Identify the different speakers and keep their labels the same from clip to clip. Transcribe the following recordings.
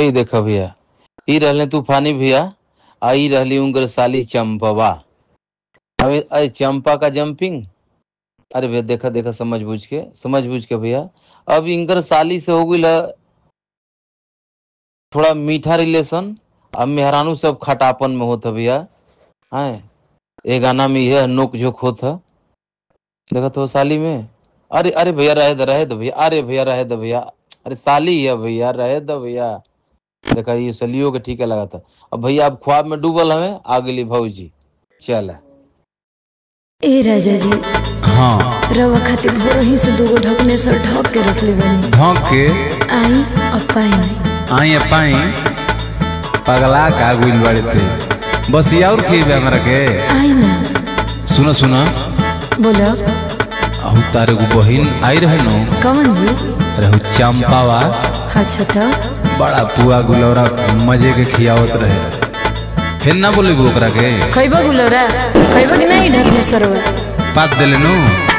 Speaker 1: ई देख भैया ई रहले तूफानी भैया आ ई रहली उनकर साली चंपवा अबे अरे चंपा का जंपिंग अरे भैया देखा देखा समझ बूझ के समझ बूझ के भैया अब इनकर साली से हो गई थोड़ा मीठा रिलेशन अब मेहरानू सब खटापन में होता भैया है ये गाना में यह नोक झोंक होता देखा तो साली में अरे अरे भैया रहे दो रहे दो भैया अरे भैया रहे दो भैया अरे साली है भैया रहे दो भैया देखा ये सलियो के ठीक है लगा था अब भैया अब ख्वाब में डूबल हमें आ गेली भौजी चल
Speaker 2: ए राजा जी
Speaker 3: हाँ
Speaker 2: रवा खातिर भोर ही से दूगो ढकने से ढक के रख ले बनी
Speaker 3: ढोक के
Speaker 2: आई अपाई
Speaker 3: आई पाई पगला का गुल बड़े थे बस ये और खेबे हमरा के
Speaker 2: आई ना
Speaker 3: सुनो सुनो
Speaker 2: बोलो
Speaker 3: अहू तारे को बहिन आई रहे नो
Speaker 2: कौन जी
Speaker 3: रहू चंपावा
Speaker 2: अच्छा था
Speaker 3: बड़ा पुआ गुलौरा मजे के खियावत रहे फिर ना बोले ओकरा के
Speaker 2: खैबो गुलोरा खैबो कि नहीं ढकने सरवा
Speaker 3: पात देले नु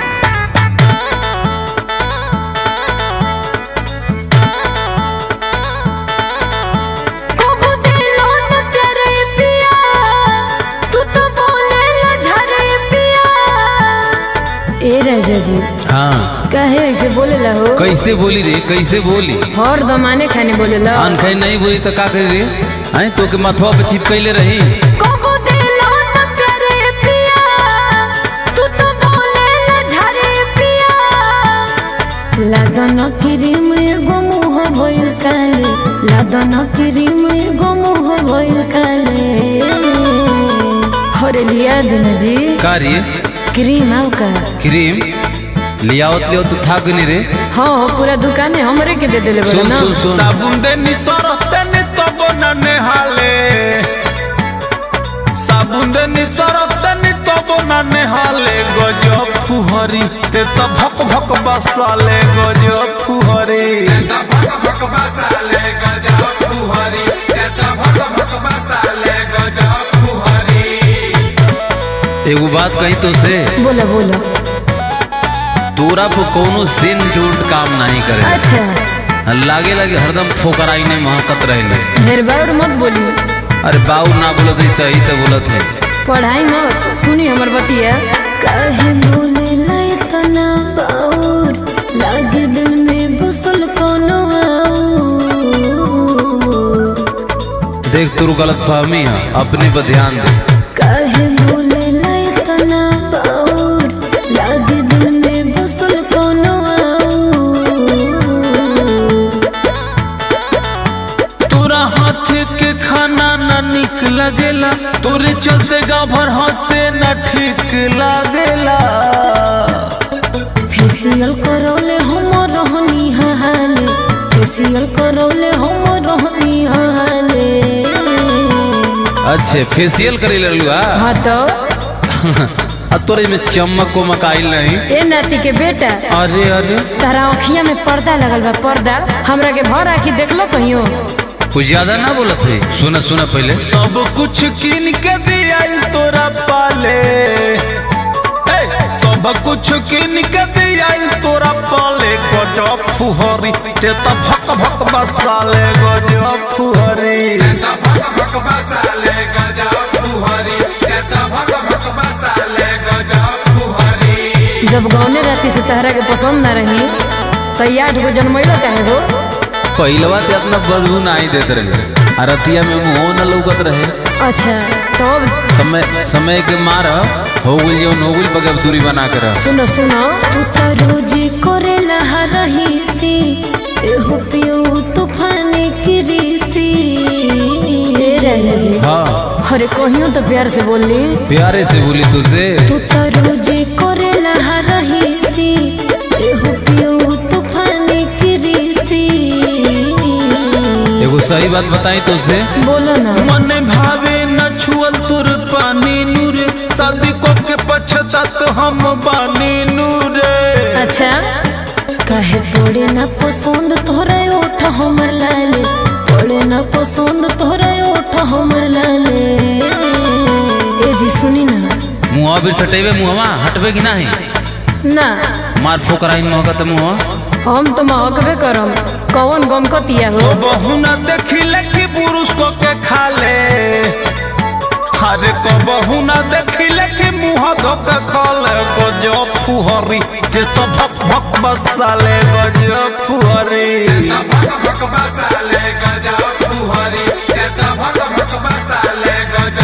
Speaker 2: कोबो दिलो न करे पिया तू तो बोले ला झरे पिया ए राजा जी
Speaker 3: हाँ
Speaker 2: काहे ऐसे बोले ला हो
Speaker 3: कैसे बोली रे कैसे बोली
Speaker 2: हर दमाने खाने बोले ला
Speaker 3: आन खाई नहीं बोली तो का करी रे आई तो के मथवा पे चिपकैले रही
Speaker 2: कोबो दिलो न करे पिया तू तो बोले ला झरे पिया लादन क्रीम एगो मुह भइल काले लादन क्रीम एगो मुह भइल काले हरे लिया दिन जी
Speaker 3: का रे
Speaker 2: क्रीम आउ का
Speaker 3: क्रीम लियावत लियो तो था गनी रे
Speaker 2: हाँ हाँ पूरा दुकाने हमरे के दे देले बड़ा
Speaker 3: सुन
Speaker 2: ना
Speaker 3: सुन सुन
Speaker 4: साबुन देनी सरफ देनी तब न नेहाले साबुन देनी सरफ देनी तब न नेहाले गजब फुहरी ते त भक भक बसाले गजब फुहरी
Speaker 3: एगो बात कही तो से
Speaker 2: बोला बोला
Speaker 3: तोरा पर कोनो सिन टूट काम नहीं करे
Speaker 2: अच्छा
Speaker 3: लागे लागे हरदम फोकराई ने महकत रहे
Speaker 2: ढेर बार मत बोली
Speaker 3: अरे बाऊ ना बोलत है सही तो बोलत है
Speaker 2: पढ़ाई मत सुनी हमर बतिया काहे बोले ला इतना बाउर लागे दिल में बसल कोनो आऊर
Speaker 3: देख तोर गलत फहमी है अपने पर ध्यान दे
Speaker 2: काहे बोले ला इतना बाउर लागे दिल में बसल कोनो आऊर
Speaker 4: तोरा हाथ के खाना न निक लगेला तोरे चलते गाँव भर हंसे न ठीक लागेला
Speaker 2: फेसियल करौले हम रहनी हाले फेसियल करौले हम रहनी हाले
Speaker 3: अच्छे फेशियल करे ललुआ
Speaker 2: हाँ तो
Speaker 3: आ तोरे में चमक को मकाइल नहीं
Speaker 2: ए नाती के बेटा
Speaker 3: अरे अरे
Speaker 2: तारा अखिया में पर्दा लगल बा पर्दा हमरा के भर आखी देखलो कहियो
Speaker 3: कुछ ज्यादा ना बोलत है सुना सुना पहले
Speaker 4: सब कुछ किन के दिया तोरा पाले हे, सब कुछ किन के दिया तोरा पाले गजब फुहरी ते त भक भक बसाले गजब फुहरी
Speaker 2: जब गौने राती से तहरा के पसंद ना रही तो ये आठ गो जन्मैलो काहे हो
Speaker 3: पहलवा ते अपना बदबू नहीं देत रहे आ रतिया में मुंह न लौकत रहे
Speaker 2: अच्छा तो अब
Speaker 3: समय समय के मार हो गई जौन हो गई बगैर दूरी बना के रह
Speaker 2: सुनो सुनो तू तो रोज करे लहा रही सी एहो पियो तूफान की रीसी ए राजा जी
Speaker 3: हाँ
Speaker 2: अरे कहियो तो प्यार से बोली
Speaker 3: प्यारे से बोली तुझसे
Speaker 2: तू तो रोज करे लहा रही सी एहो पियो तूफान की रीसी
Speaker 3: एगो सही बात बताई तुझसे
Speaker 2: बोलो ना
Speaker 4: मन भावे न छुअल तुर पानी नूरे शादी को के पछतात हम बानी नूरे
Speaker 2: अच्छा काहे पड़े ना पसंद तोहरा ओठ हमर लाले पड़े ना पसंद तोहरा ओठ हमर लाले ए जी सुनी ना
Speaker 3: मुँह भी सटेबे मुँहवा हटबे कि नहीं
Speaker 2: ना
Speaker 3: मार फोकराइन महकत मुँह
Speaker 2: हम तो महकबे करम कौन गम कतिया हो
Speaker 4: बहु न देखिले कि पुरुष को के खाले अरे कबहू न देखिले कि मुंह धोक खाले गजो फुहरी जे तो भक भक बसाले गजो फुहरी